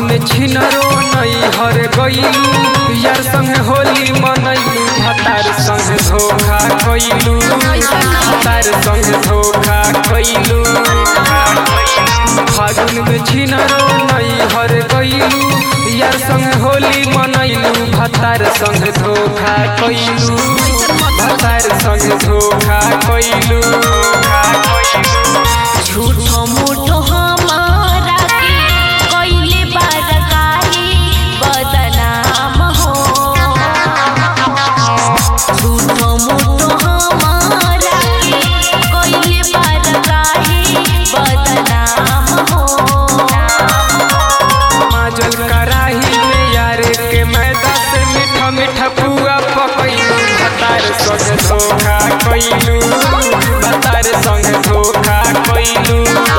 में छिनरो नई हर गईलू यार संग होली मनैलू भतार संग धोखा कइलू भतार संग धोखा कइलू फागुन में छिनरो नई हर गईलू यार संग होली मनैलू भतार संग धोखा कइलू भतार संग धोखा कइलू झूठो मूठो हमारा के कइले बारकारी बदनाम हो झूठो मूठो हमारा के कइले बारकारी बदनाम हो माजल कराही में यार के मैदा से मीठा मीठा पुआ पकैलू भतार संग धोखा कइलू भतार संग धोखा कइलू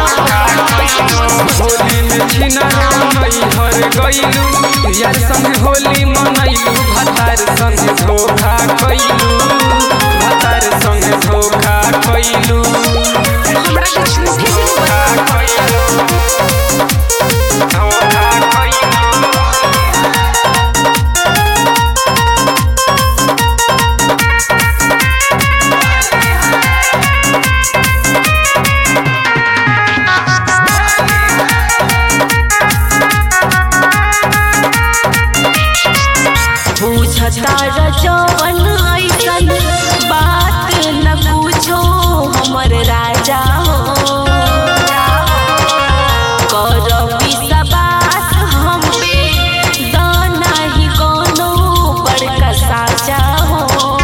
होली में छिना मई हर गइलू यार संग होली मनैलू भतार संग धोखा कइलू भतार संग धोखा कइलू हमरा के झूठे धोखा कइलू धोखा कइलू बुझता रजवन ऐसन बात न पूछो हमर राजा हो कर विश्वास हम पे दाना ही कोनो बड़का साजा हो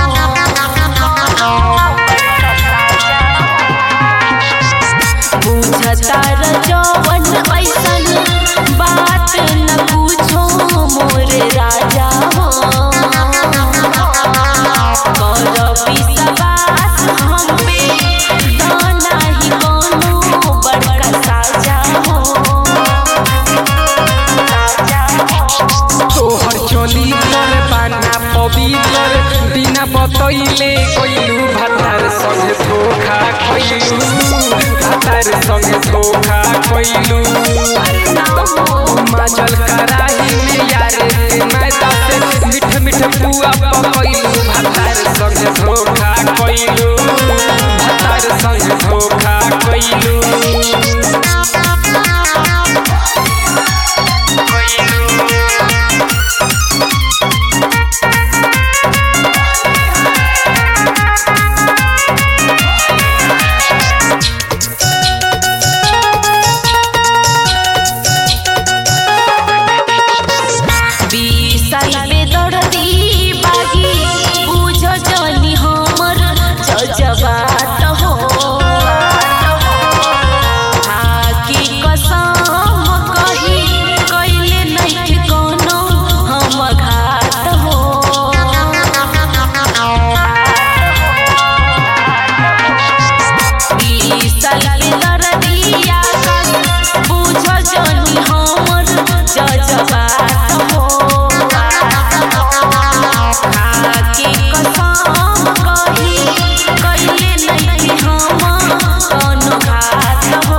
बुझता रजवन ऐसन बात न पूछो मोर राजा हो कर विश्वास हम पे दाना ही कोनो बड़का साजा हो तोहर चोली पर बाना पवित्र बिना बतैले कइलू भतार संग धोखा कइलू भतार संग धोखा कइलू माजल कराही में यार के मैदा से मीठ मीठ पुआ पकइलू भतार संग धोखा कइलू भतार संग धोखा कइलू विशाल बेदर्दी बागी बुझ जनी हमर जजबात हो हाकी कसम कही कइले नइखे कोनो हम घात हो विशाल बेदर्दी आकाश बुझ जनी हमर जजबात हो आके कसम कही कइले नइखे हम कोनो घात हो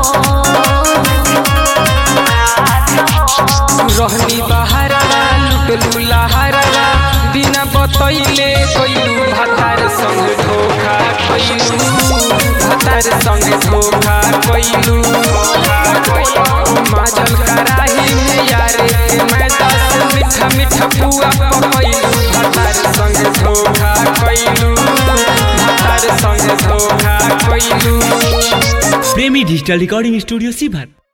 रहनी बहारा लुटलू लहारा बिना बतैले कइलू भतार संग धोखा कइलू भतार संग धोखा कइलू माजल कराही में यार के मैदा से मीठा मीठा पुआ पकइलू भतार संग धोखा कइलू भतार संग धोखा कइलू प्रेमी डिजिटल रिकॉर्डिंग स्टूडियो सीभर